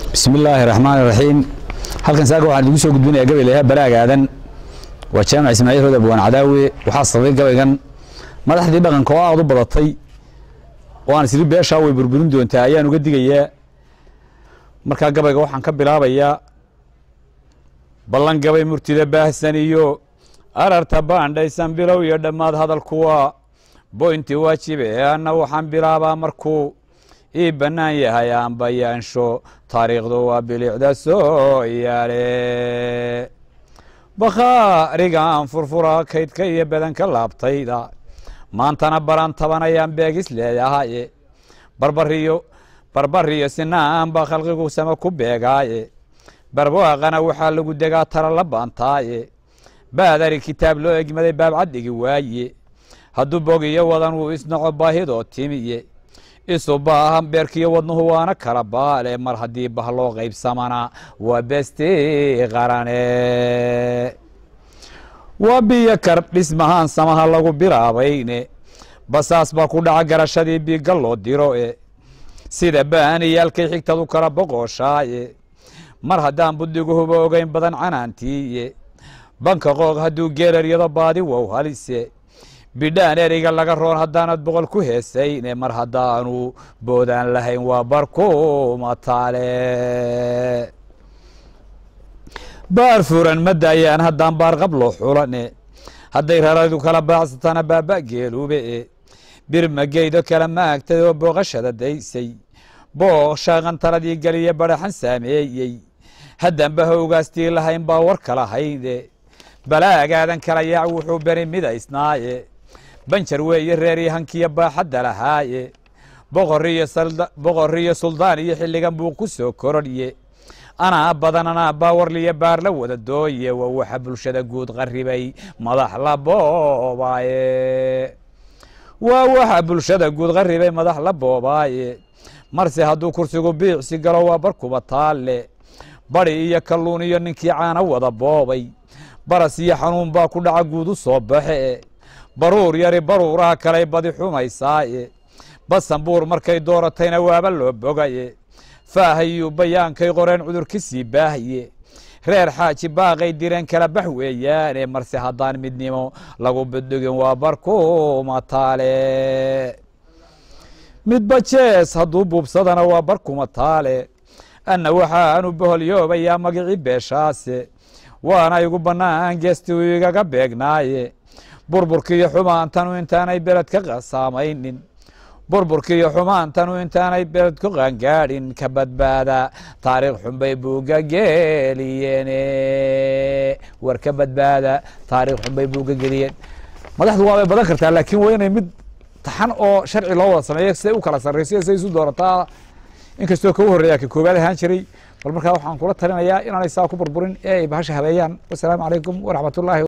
bismi illaahi raxmaan raxiim halkan saaka waxaan idigu soo gudbinayaa gabaylayaha baraagaadan waa jaamac ismaaciil rood abwaan cadaawe waxaa sabay gabaygan madaxdii dhaqanka oo aad u badatay oo aan isiri beeshaa way burburin doontaa ayaan uga digayaa markaa gabayga waxaan ka bilaabayaa ballan gabay murtida baahsan iyo ararta baandhaysan bilow iyo dhammaad hadalkuwa boynti waajibe anna waxaan bilaabaa markuu ii bannaan yahay aan bayaansho taariikhdu waa bilicda soo yaale bakhaarigaan furfura kaydka iyo badanka laabtayda maantana baran taban ayaan beegis leeyahaye barbariyo barbariyo sinaan baa khalqigu sama ku beegaaye barwaaqana waxaa lagu degaa tala la baantaaye baadari kitaab loo egmaday baabcad dhigi waaye hadduu bogiyo wadan wuu isnaco baahidoo timiye isu baahan beerkiyo wadnuhu waana kala baale mar haddii bah loo qaybsamana waa besti qarane waa biyo kar dhismahaan samaha lagu bilaabayne basaas baa ku dhaca garashadii biiga loo diro e sida baaniyaalkay xigtadu kala boqoshaaye mar haddaan budiguhuba ogeyn badan canaantiiye banka qoog hadduu geeraryado baadi wow halise bidhaan ereyga laga roon haddaanad boqol ku heesayne mar haddaanu boodaan lahayn waa barkumataale baar furan ma daayaan haddaan baarqab loo xulane hadday raradu kala baacsatana baaba geelube e birmageydo kala maagtay oo booqashada daysay boo shaaqan taladii geliya baraxan saameeyey haddanba howgaastii lahayn baa war kala hayde balaagaadan kala yaac wuxuu beri midaysnaaye banjar weeye reer hankiya baaxadda lahaaye boqoriyo suldaan iyo xilligan buu ku soo korodhye anaa badan anaa baawarliyo baar la wada dooye waa waxa bulshada guud qaribay madax la boobaaye waa waxa bulshada guud qaribay madax la boobaaye marse hadduu kursigu biicsi galo waa barkuba taalle badi iyo kalluun iyo ninkii caana wada boobay baras iyo xanuun baa ku dhaca guud u soo baxe e baruur yari baruuraha kalay badi xumaysaaye basanbuur markay dooratayna waaba loo bogaye faahayuu bayaankay qoreen cudur ka sii baahaye reer xaaji baaqay direen kala bax weeyaane marse haddaan midnimo lagu biddhigin waa barkumataale midba jees hadduu buubsadana waa barkumataale anna waxaanu boholyoobayaa magicii beeshaase waana igu bannaan geesti uu igaga beegnaaye burburkiiyo xumaantanu intaanay beled ka qasaamaynin burburkiiyo xumaantanu intaanay beled ku qaangaadhin ka badbaada taariikh xunbay buuga geliyeene war ka badbaada taariikh xunbay buuga geliyeen madaxdu waabay badan kartaa laakiin waa inay mid taxan oo sharci loo wada sameeyo siday u kala sarrayso siday isu doorataa inkastoo ka u horreeya ka koobaad ahaan jiray bal markaa waxaan kula talinayaa inaanay saa ku burburin ee ay bahasha habeeyaan wasalaamu calaykum waraxmat ullahi